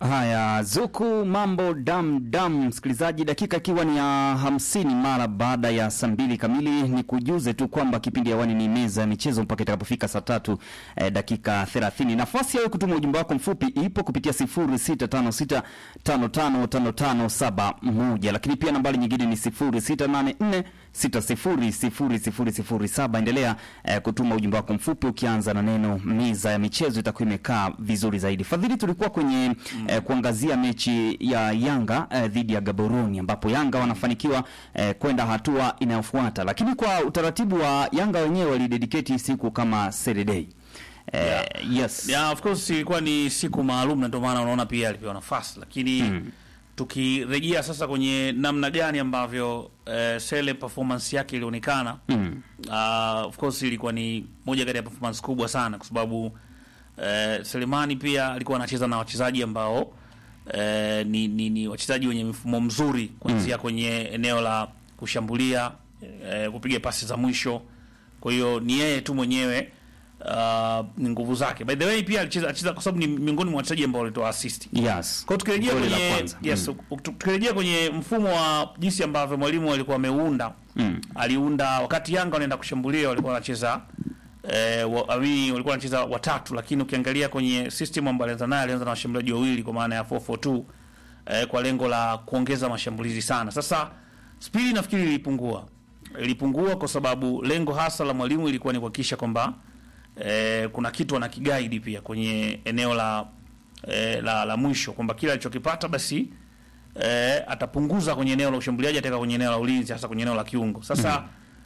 Haya, Zuku mambo dam dam, msikilizaji, dakika ikiwa ni ya hamsini mara baada ya saa mbili kamili. Ni kujuze tu kwamba kipindi hewani ni meza ya michezo mpaka itakapofika saa tatu eh, dakika thelathini. Nafasi ya wewe kutuma ujumbe wako mfupi ipo kupitia sifuri sita tano sita tano tano tano tano saba moja, lakini pia nambari nyingine ni sifuri sita nane nne sita sifuri sifuri sifuri sifuri saba. Endelea eh, kutuma ujumbe wako mfupi ukianza na neno meza ya michezo, itakuwa imekaa vizuri zaidi. Fadhili, tulikuwa kwenye eh, kuangazia mechi ya Yanga eh, dhidi ya Gaboroni ambapo Yanga wanafanikiwa eh, kwenda hatua inayofuata, lakini kwa utaratibu wa Yanga wenyewe walidedicate siku kama Saturday. Eh, yes. Yeah, of course ilikuwa ni siku maalum na ndio maana unaona pia alipewa nafasi, lakini tukirejea sasa kwenye namna gani ambavyo eh, Sele performance yake ilionekana Mm. uh, of course ilikuwa ni moja kati ya performance kubwa sana kwa sababu eh, Selemani pia alikuwa anacheza na wachezaji ambao eh, ni, ni, ni wachezaji wenye mfumo mzuri kuanzia kwenye eneo la kushambulia eh, kupiga pasi za mwisho. Kwa hiyo ni yeye tu mwenyewe uh, ni nguvu zake. By the way pia alicheza alicheza kwa sababu ni miongoni mwa wachezaji ambao walitoa assist. Yes. Kwa hiyo tukirejea Goli la kwenye kwanza. yes, u- tukirejea kwenye mfumo wa jinsi ambavyo mwalimu alikuwa ameunda Mm. aliunda wakati Yanga wanaenda kushambulia walikuwa wanacheza eh, wa, amini, walikuwa wanacheza watatu, lakini ukiangalia kwenye system ambayo alianza nayo alianza na washambuliaji wawili kwa maana ya 442 eh, kwa lengo la kuongeza mashambulizi sana. Sasa spidi nafikiri ilipungua, ilipungua kwa sababu lengo hasa la mwalimu ilikuwa ni kuhakikisha kwamba eh, kuna kitu anakigaidi pia kwenye eneo la eh, la, la mwisho kwamba kila alichokipata basi eh, atapunguza kwenye eneo la ushambuliaji ataweka kwenye eneo la ulinzi hasa kwenye eneo la kiungo. Sasa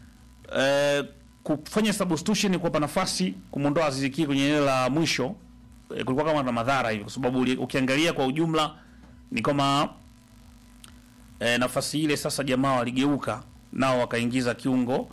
eh, kufanya substitution kuwapa nafasi kumwondoa Aziz Ki kwenye eneo la mwisho eh, kulikuwa kama na madhara hivi, kwa sababu uli- ukiangalia kwa ujumla ni kama eh, nafasi ile sasa jamaa waligeuka nao wakaingiza kiungo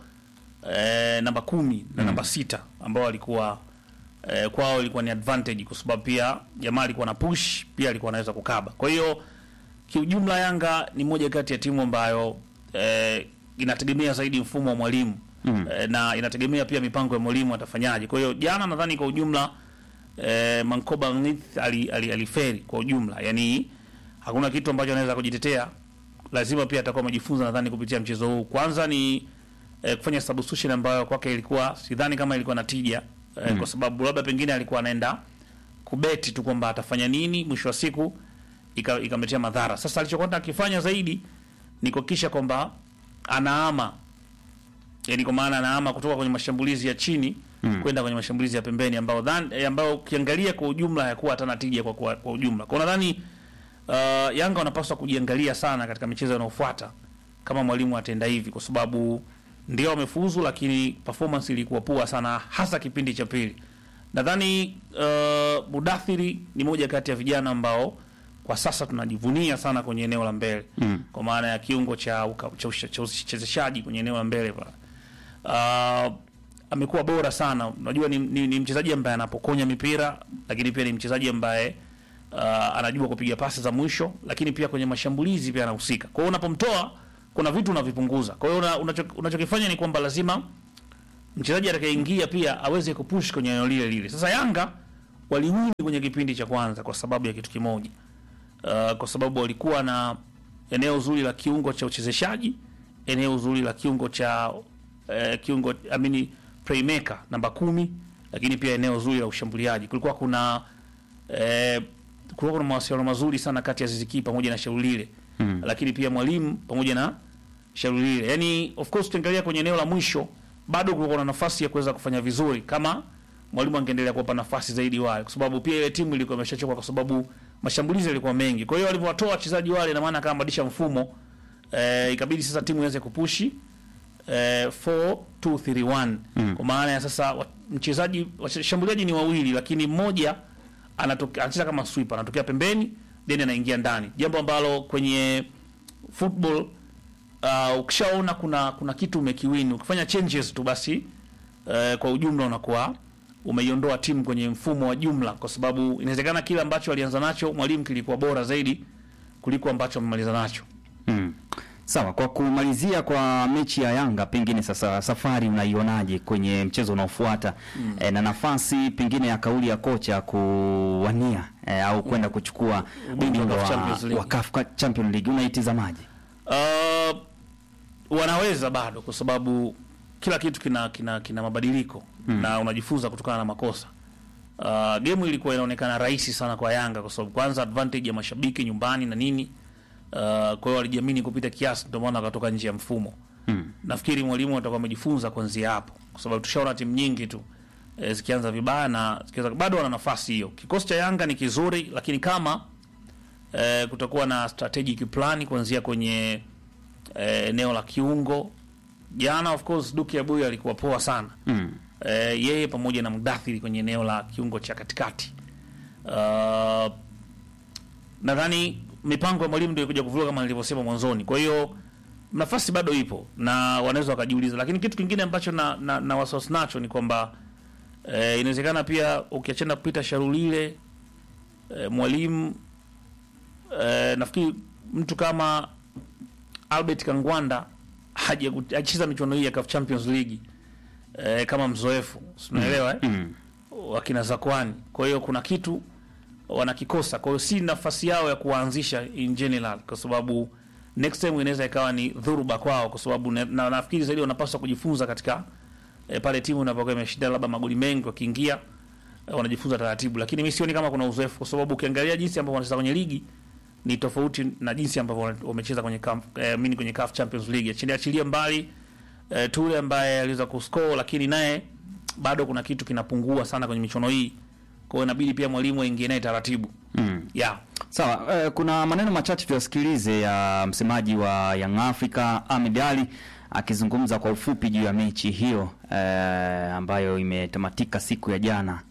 eh, namba kumi na namba sita ambao walikuwa eh, kwao ilikuwa ni advantage kwa sababu pia jamaa alikuwa na push pia alikuwa anaweza kukaba. Kwa hiyo kiujumla Yanga ni moja kati ya timu ambayo eh, inategemea zaidi mfumo wa mwalimu Mm. eh, na inategemea pia mipango ya mwalimu atafanyaje. Kwa hiyo jana nadhani kwa ujumla eh, Mankoba Ngith ali, ali, aliferi kwa ujumla, yani hakuna kitu ambacho anaweza kujitetea, lazima pia atakuwa amejifunza nadhani kupitia mchezo huu. Kwanza ni eh, kufanya substitution ambayo kwake ilikuwa sidhani kama ilikuwa na tija eh, kwa sababu labda pengine alikuwa anaenda kubeti tu kwamba atafanya nini, mwisho wa siku ika- ikamletea madhara. Sasa alichokwenda akifanya zaidi ni kuhakikisha kwamba anaama, yani kwa maana anaama kutoka kwenye mashambulizi ya chini Mm. kwenda kwenye mashambulizi ya pembeni ambayo dhan, eh, ambayo ukiangalia kwa ujumla hayakuwa hata na tija kwa, kwa, kwa ujumla. Kwa nadhani uh, Yanga wanapaswa kujiangalia sana katika michezo inayofuata kama mwalimu atenda hivi, kwa sababu ndio wamefuzu, lakini performance ilikuwa poa sana, hasa kipindi cha pili. Nadhani uh, Mudathiri ni moja kati ya vijana ambao kwa sasa tunajivunia sana kwenye eneo la mbele Mm. kwa maana ya kiungo cha uka- cha usha- cha uchezeshaji kwenye eneo la mbele pale. Uh, amekuwa bora sana. Unajua ni, ni, ni mchezaji ambaye anapokonya mipira, lakini pia ni mchezaji ambaye uh, anajua kupiga pasi za mwisho, lakini pia kwenye mashambulizi pia anahusika. Kwa hiyo unapomtoa kuna vitu unavipunguza. Kwa hiyo una- unacho- unachokifanya ni kwamba lazima mchezaji atakayeingia pia aweze kupush kwenye eneo lile lile. Sasa Yanga waliwini kwenye kipindi cha kwanza kwa sababu ya kitu kimoja. Uh, kwa sababu walikuwa na eneo zuri la kiungo cha uchezeshaji, eneo zuri la kiungo cha uh, kiungo amini playmaker namba kumi, lakini pia eneo zuri la ushambuliaji. Kulikuwa kuna eh, kulikuwa kuna mawasiliano mazuri sana kati ya Ziziki pamoja na Shaulile Mm. lakini pia mwalimu pamoja na Shaulile. Yani of course tukiangalia kwenye eneo la mwisho bado kulikuwa na nafasi ya kuweza kufanya vizuri kama mwalimu angeendelea kuwapa nafasi zaidi wale, kwa sababu pia ile timu ilikuwa imeshachoka kwa sababu mashambulizi yalikuwa mengi. Kwa hiyo walivyowatoa wachezaji wale, ina maana kama badilisha mfumo eh, ikabidi sasa timu iweze kupushi eh, 4 2 3 1 Mm. kwa maana ya sasa wa- mchezaji washambuliaji ni wawili, lakini mmoja anatoka anacheza kama sweeper, anatokea pembeni then anaingia ndani, jambo ambalo kwenye football uh, ukishaona kuna kuna kitu umekiwini, ukifanya changes tu basi uh, kwa ujumla unakuwa umeiondoa timu kwenye mfumo wa jumla, kwa sababu inawezekana kile ambacho alianza nacho mwalimu kilikuwa bora zaidi kuliko ambacho amemaliza nacho. Mm. Sawa, kwa kumalizia kwa mechi ya Yanga, pengine sasa safari unaionaje kwenye mchezo unaofuata mm. e, na nafasi pengine ya kauli ya kocha kuwania e, au kwenda kuchukua Ubingwa wa ubingwa CAF wa, Champions League. wa CAF Champions League unaitizamaje? Uh, wanaweza bado kwa sababu kila kitu kina kina, kina mabadiliko na unajifunza kutokana na makosa. Uh, game ilikuwa inaonekana rahisi sana kwa Yanga kwa sababu kwanza advantage ya mashabiki nyumbani na nini. Uh, kwa hiyo walijiamini kupita kiasi, ndio maana wakatoka nje ya mfumo. Mm. Nafikiri mwalimu atakuwa amejifunza kuanzia hapo, kwa sababu tushaona timu nyingi tu e, zikianza vibaya na zikianza bado wana nafasi hiyo. Kikosi cha Yanga ni kizuri, lakini kama e, kutakuwa na strategic plan kuanzia kwenye e, eneo la kiungo. Jana of course Duki Abuya alikuwa poa sana Mm. e, yeye pamoja na Mudathiri kwenye eneo la kiungo cha katikati. Uh, nadhani mipango ya mwalimu ndio ikuja kuvuka kama nilivyosema mwanzoni. Kwa hiyo nafasi bado ipo na wanaweza wakajiuliza, lakini kitu kingine ambacho na, na, na wasiwasi nacho ni kwamba e, inawezekana pia ukiachana kupita Sharulile e, mwalimu e, nafikiri mtu kama Albert Kangwanda haja hajacheza michuano hii ya CAF Champions League e, kama mzoefu, si unaelewa eh? Mm. wakina Zakwani. Kwa hiyo kuna kitu wanakikosa, kwa hiyo si nafasi yao ya kuwaanzisha in general, kwa sababu next time inaweza ikawa ni dhuruba kwao, kwa sababu na, na nafikiri zaidi wanapaswa kujifunza katika e, pale timu inapokuwa imeshinda labda magoli mengi, wakiingia e, wanajifunza taratibu, lakini mimi sioni kama kuna uzoefu, kwa sababu ukiangalia jinsi ambavyo wanacheza kwenye ligi ni tofauti na jinsi ambavyo wana- wamecheza kwenye CAF, eh, mini kwenye CAF Champions League. Achilia achilia mbali eh, Ture ambaye aliweza kuscore, lakini naye bado kuna kitu kinapungua sana kwenye michuano hii, kwa hiyo inabidi pia mwalimu aingie naye taratibu Mm. yeah. Sawa, eh, kuna maneno machache tuyasikilize ya msemaji wa Young Africa Ahmed Ali akizungumza kwa ufupi juu ya mechi hiyo eh, ambayo imetamatika siku ya jana.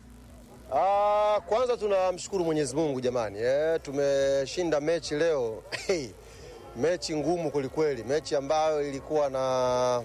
Ah, kwanza tunamshukuru Mwenyezi Mungu jamani, eh, tumeshinda mechi leo. Hey, mechi ngumu kwelikweli, mechi ambayo ilikuwa na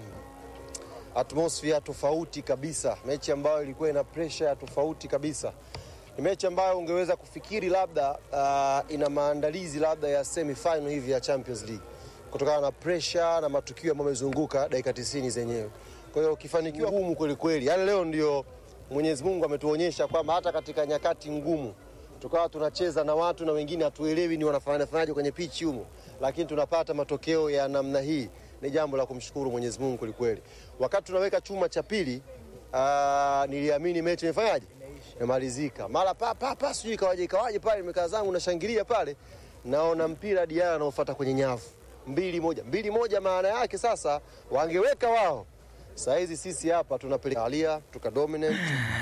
atmosphere tofauti kabisa, mechi ambayo ilikuwa ina pressure ya tofauti kabisa. Ni mechi ambayo ungeweza kufikiri labda ah, ina maandalizi labda ya semi final hivi ya Champions League kutokana na pressure na matukio ambayo yamezunguka dakika 90 zenyewe. Kwa hiyo ukifanikiwa ngumu kweli kweli, yaani leo ndio Mwenyezi Mungu ametuonyesha kwamba hata katika nyakati ngumu tukawa tunacheza na watu na wengine hatuelewi ni wanafanya fanyaje kwenye pichi humo, lakini tunapata matokeo ya namna hii, ni jambo la kumshukuru Mwenyezi Mungu kweli kweli. Wakati tunaweka chuma cha pili, ah, niliamini mechi imefanyaje, imemalizika. Mara pa pa pa, sijui ikawaje ikawaje pale, nimekaa zangu nashangilia pale, naona mpira Diara anaofuata kwenye nyavu mbili moja mbili moja. Maana yake sasa wangeweka wao, saa hizi sisi hapa tunapeleka alia tukadominate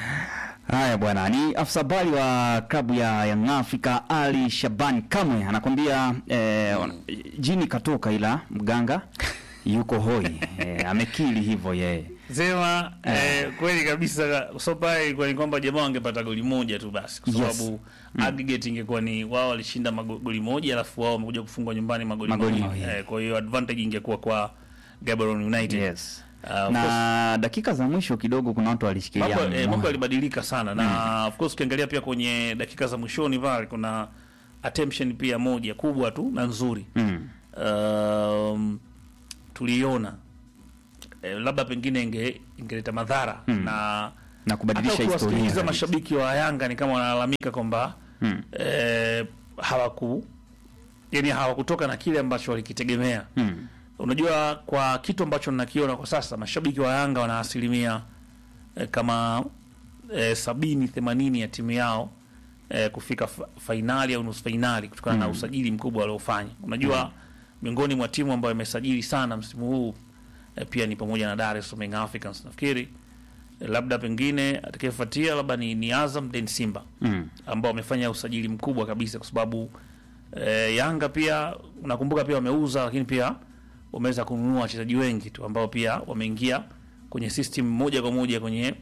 Haya bwana, ni afisa habari wa klabu ya Young Africa Ali Shaban Kamwe anakwambia eh, jini katoka ila mganga yuko hoi eh, amekili hivyo yeye. Sema eh, kweli kabisa. So pale ilikuwa ni kwamba jamaa wangepata goli moja tu basi, kwa Yes. sababu aggregate ingekuwa ni wao walishinda mago- goli moja, alafu wao wamekuja kufungwa nyumbani magoli Magoli mawili. mawili. Eh, kwa hiyo advantage ingekuwa kwa Gaborone United. Yes. Ah, of na dakika za mwisho kidogo kuna watu walishikilia mambo eh, mambo moyo. yalibadilika sana na of course ukiangalia pia kwenye dakika za mwishoni pale kuna attention pia moja kubwa tu na nzuri Mm. um, tuliiona eh, labda pengine inge ingeleta madhara na na kubadilisha hata historia ukiwasikiliza kabisa. mashabiki wa Yanga ni kama wanalalamika kwamba Mm. eh, hawaku yani hawakutoka na kile ambacho walikitegemea Mm. Unajua, kwa kitu ambacho nakiona kwa sasa, mashabiki wa Yanga wana asilimia eh, kama eh, sabini themanini ya timu yao eh, kufika fa fainali au nusu fainali kutokana na usajili mkubwa waliofanya. Unajua, miongoni mwa timu ambayo imesajili sana msimu huu eh, pia ni pamoja na Dar es Salaam Young Africans. Nafikiri eh, labda pengine atakayefuatia labda ni, ni Azam then Simba Mm. ambao wamefanya usajili mkubwa kabisa kwa sababu e, Yanga pia unakumbuka pia wameuza, lakini pia wameweza kununua wachezaji wengi tu ambao pia wameingia kwenye system moja kwa moja kwenye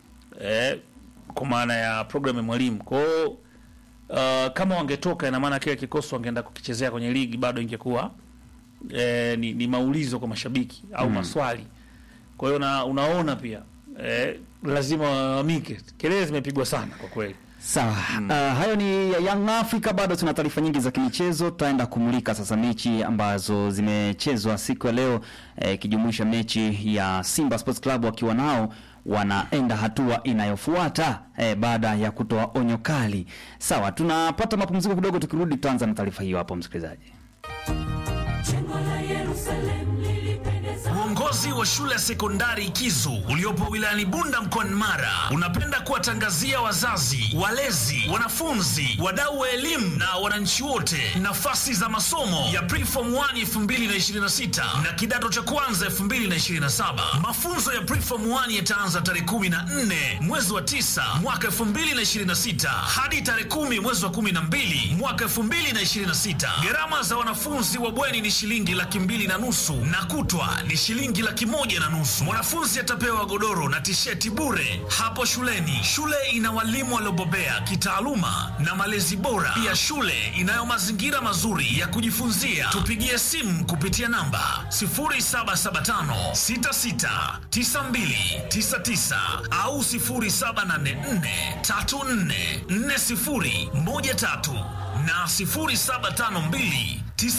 e, kwa maana ya program ya mwalimu. Kwa hiyo uh, kama wangetoka, ina maana kile kikosi wangeenda kukichezea kwenye ligi bado ingekuwa e, ni, ni maulizo kwa mashabiki au maswali. Kwa hiyo na, unaona pia e, lazima walalamike. Kelele zimepigwa sana kwa kweli. Sawa. Uh, hayo ni ya Young Africa. Bado tuna taarifa nyingi za kimichezo, tutaenda kumulika sasa mechi ambazo zimechezwa siku ya leo eh, ikijumuisha mechi ya Simba Sports Club wakiwa nao wanaenda hatua inayofuata eh, baada ya kutoa onyo kali. Sawa, tunapata mapumziko kidogo, tukirudi tutaanza na taarifa hiyo hapo, msikilizaji. Jengo la Yerusalemu lilipendeza. Uongozi wa shule ya sekondari Kizu uliopo wilayani Bunda mkoani Mara unapenda kuwatangazia wazazi, walezi, wanafunzi, wadau wa elimu na wananchi wote nafasi za masomo ya Preform 1 2026 na kidato cha kwanza 2027. Mafunzo ya Preform 1 yataanza tarehe 14 mwezi wa 9 mwaka 2026 hadi tarehe 10 mwezi wa 12 mwaka 2026. Gharama za wanafunzi wa bweni ni shilingi laki mbili na nusu na kutwa ni shilingi laki moja na nusu. Mwanafunzi atapewa godoro na tisheti bure hapo shuleni. Shule ina walimu waliobobea kitaaluma na malezi bora. Pia shule inayo mazingira mazuri ya kujifunzia. Tupigie simu kupitia namba 0775669299 au 0784344013 na 0752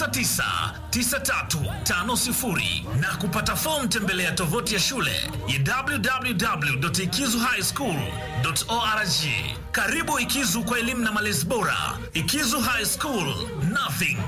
999350 na kupata fomu tembelea tovuti ya shule ya www.ikizuhighschool.org. Karibu Ikizu kwa elimu na malezi bora. Ikizu High School, nothing